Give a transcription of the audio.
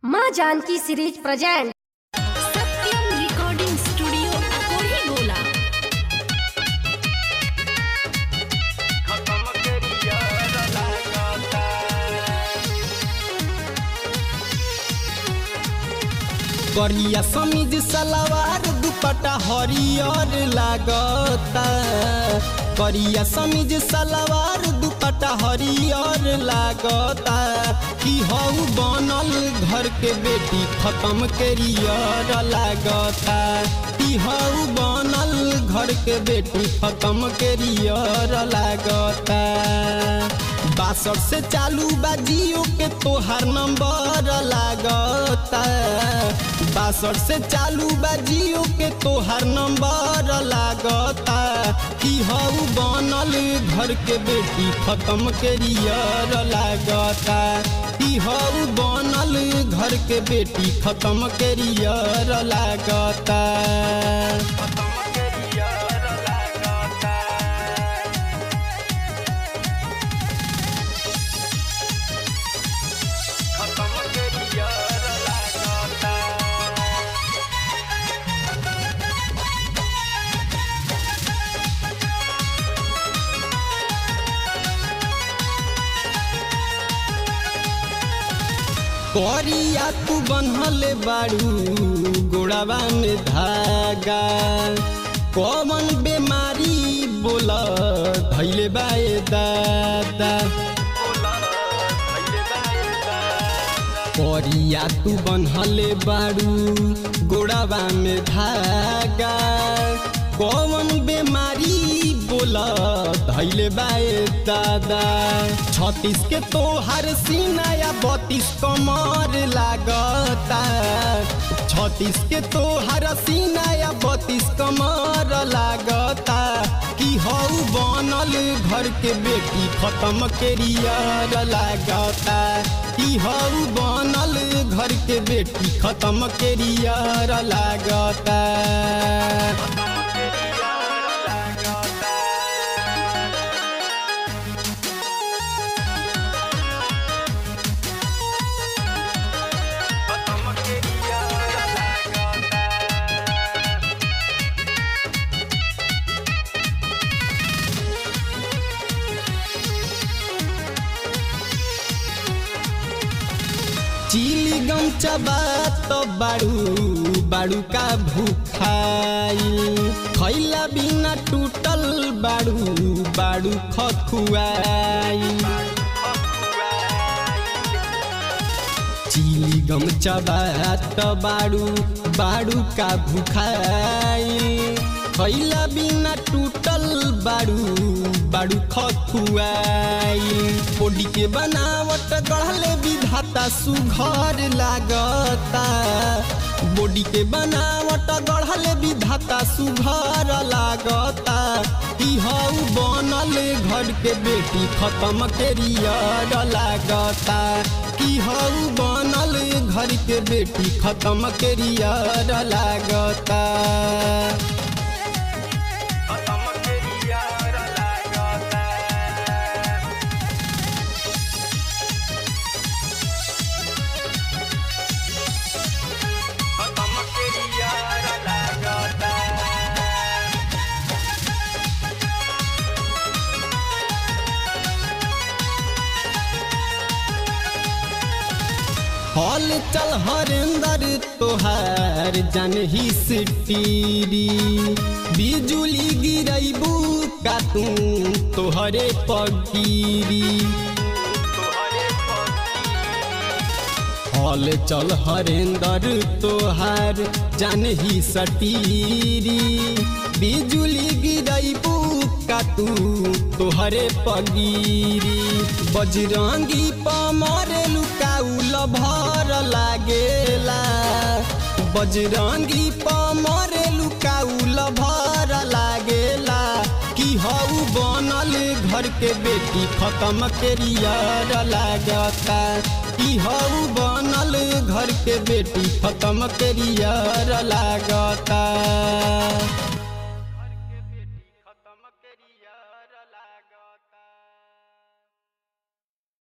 माँ Janki series present Satyam recording studio अकोही गोला करिया समीज सलवार दुपट्टा हरियर लागता करिया समीज सलवार दुपट्टा हरियर लागता कि हऊ बनल घर के बेटी खत्म करियर लागता कि हऊ बनल घर के बेटी खत्म करियर लागता बासठ से चालू बा जियो के तोहार नंबर लागता बासठ से चालू बा जियो के तोहार नंबर लागता कि हऊ बनल घर के बेटी खत्म करियर लागता कि हऊ बनल घर के बेटी खत्म करियर लागता करिया तू बनहले बाड़ू गोड़ावा में धागा कौन बेमारी बोल धैले बाए दादा करिया तू बनहले बाड़ू गोड़ावा में धागा कौन बेमारी बोल धैले बाए दादा छत्तीस के तोहार सीना या बत्तीस कमर लागता छत्तीस के तोहार सीना या बत्तीस कमर लागता कि हऊ बनल घर के बेटी खत्म करियर लागता कि हऊ बनल घर के बेटी खत्म करियर लागता चिली गम चबा तो बाड़ू बाड़ू का भूखाई खैला बिना टूटल बाड़ू बाड़ू खखुआई चिली गम चबा तो बाड़ू बाड़ू का भूखाई खैला बिना टूटल बाड़ू बाड़ू खखुआई कोडी के बनावट गढ़ले विधाता सुघर लागता बॉडी के बनावट गढ़ले विधाता सुघर लागता कि हऊ बनल घर के बेटी खत्म करियर लागता कि हऊ बनल घर के बेटी खत्म करियर लागता हॉल चल हरेंदर तोहार जन ही सिटीरी बिजुली गिरैबू का तू तोहरे पगीरी हॉल चल हरेंदर तोहार जन ही सटीरी बिजुली गिरैबू का तू तोहरे पगीरी बजरंगी पमरे लुकाउल भर लागेला बजरंगी पमरे लुकाउल भर लागेला कि हऊ बनल घर के बेटी खत्म करियर लागता कि हऊ बनल घर के बेटी खत्म करियर लागता